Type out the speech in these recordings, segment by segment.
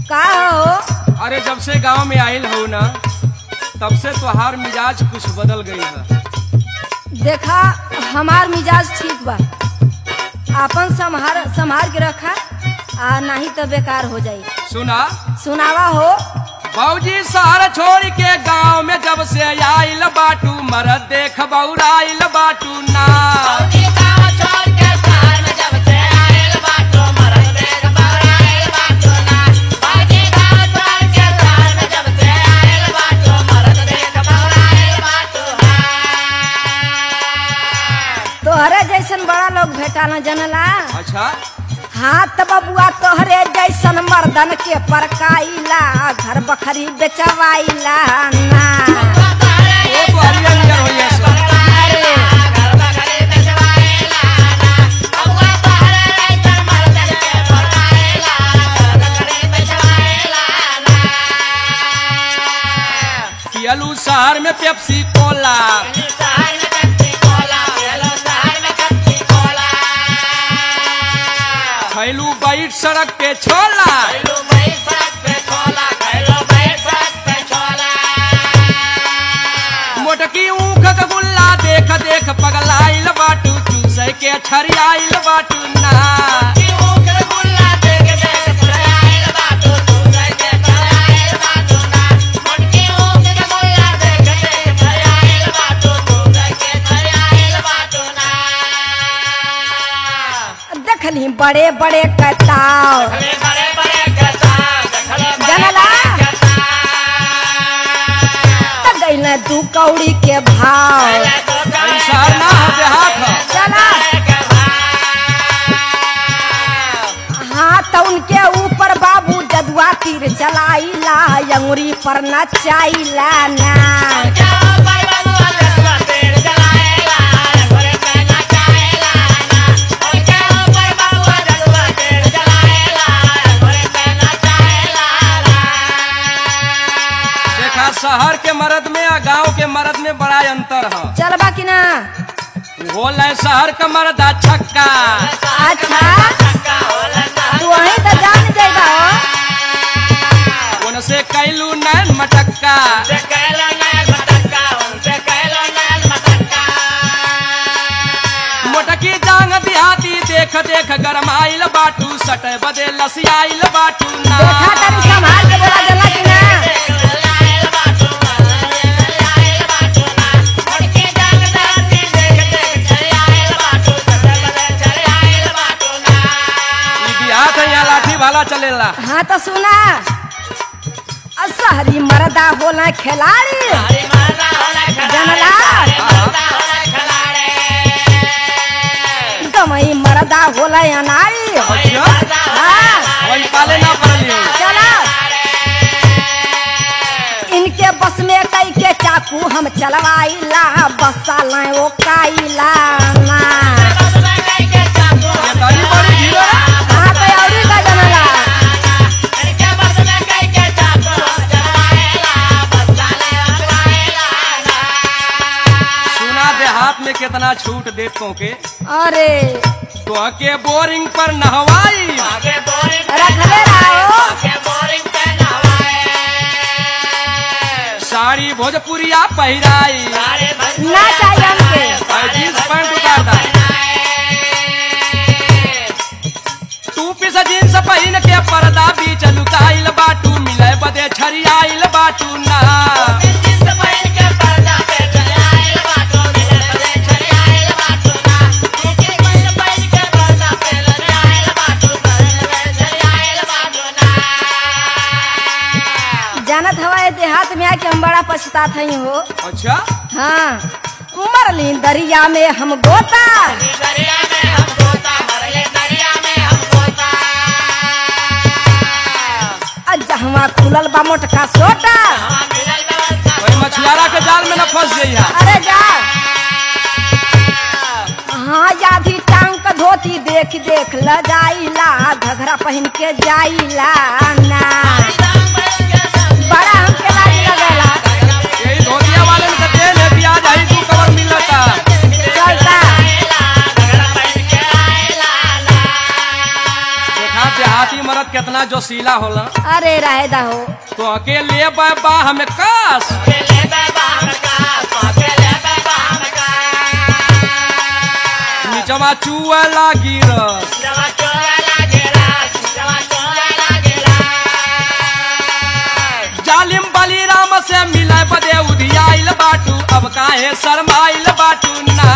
का हो अरे जब से गांव में आइल हो ना तब से तोहार मिजाज कुछ बदल गई है देखा हमार मिजाज ठीक बा आपन संभार संभार के रखा आ नहीं तो बेकार हो जाई सुना सुनावा हो बाबूजी शहर छोड़ के गांव में जब से आइल बाटू मरद देख बौराइल बाटू ना तोहरे जैसन बड़ा लोग भेटा न जनला अच्छा हाथ बबुआ तोहरे जैसन मर्दन के परकाइला घर बखरी बेचवाइला ना ओ तो हरियर नियर होइए सब। पियलू शहर में पेप्सी कोला खैलू बैठ सड़क पे छोला मोटकी ऊख का गुल्ला देख देख पगलाइल बाटू चूसे के छरियाइल बाटू ना देखली बड़े बड़े कताव जनला त गईले दू कौड़ी के भाव ई शहर ना हो देहात हो चला हाँ तो उनके ऊपर बाबू जदुआ तीर चलाइला अंगुरी पर नचाइला ना देखा शहर के मर्द में और गांव के मर्द में बड़ा अंतर है चलबा कि ना बोल शहर का मर्द आ छक्का अच्छा तू वहीं तो जान जाएगा हो उनसे कैलू नैन मटक्का मोटकी जांग दिहाती देख देख गरमाइल बाटू सटे बदे लसियाइल बाटू ना देखा तनी संभाल के बोला जला कि ना ई बिहात है यहाँ लाठी भाला चलेला हाँ तो सुना आ शहरी मर्दा होला खिलाड़ी जनला गमई मर्दा होला अनाड़ी अच्छा हाँ वही पाले ना पड़ली हो चला इनके बस में कई के चाकू हम चलवाइला बसा लाए ओ काइला ना ये तरी बड़ी भीड़ है। हाँ तो औरी का जनला सुना देहात में कितना छूट देतों के अरे तो के बोरिंग पर नहवाई रखले रहो साड़ी भोजपुरिया पहिराई ना चाहिए हमके और जींस पैंट उतारता टू पीस जींस पहिन के पर्दा बीच लुकाइल बाटू मिले बदे छरियाइल बाटू ना जानत हवा ये देहात में आके हम बड़ा पछतात हई हो अच्छा हाँ मरली दरिया में हम गोता जहवा खुलल बा मोटका सोटा वही मछुआरा के जाल में न फंस जइहा अरे जा हाँ यादी टांग का धोती देख देख ल जाइला घघरा पहन के जाइला ना बड़ा हमके लाज लगेला यही धोतिया वाले में कहते हैं प्याज आई तू कवर मिलता चलता देखा देहाती मरद कितना जोशीला होला अरे रहे दा हो तो अकेले बाह में कास निचवा चुआ लागी रस जालिम बली राम से मिले बदे उधियाइल बाटू अब काहे शरमाइल बाटू ना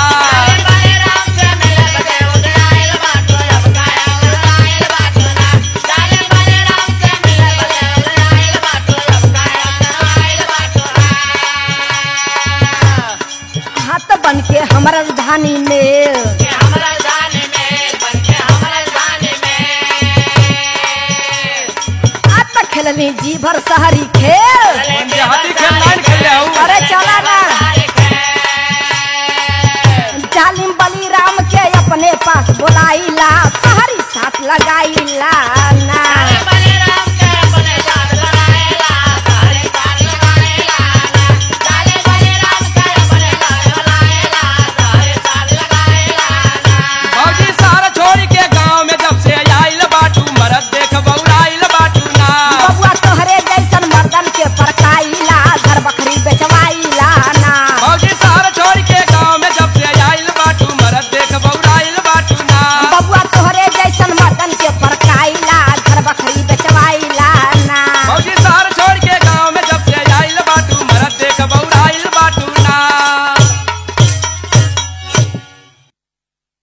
हाथ बन के हमारा राजधानी में आज तक खेलनी जी भर शहरी खेल देहाती खेल लाइन खेले हूँ अरे चला ना जालिम बली राम के अपने पास बुलाईला शहरी साथ लगाईला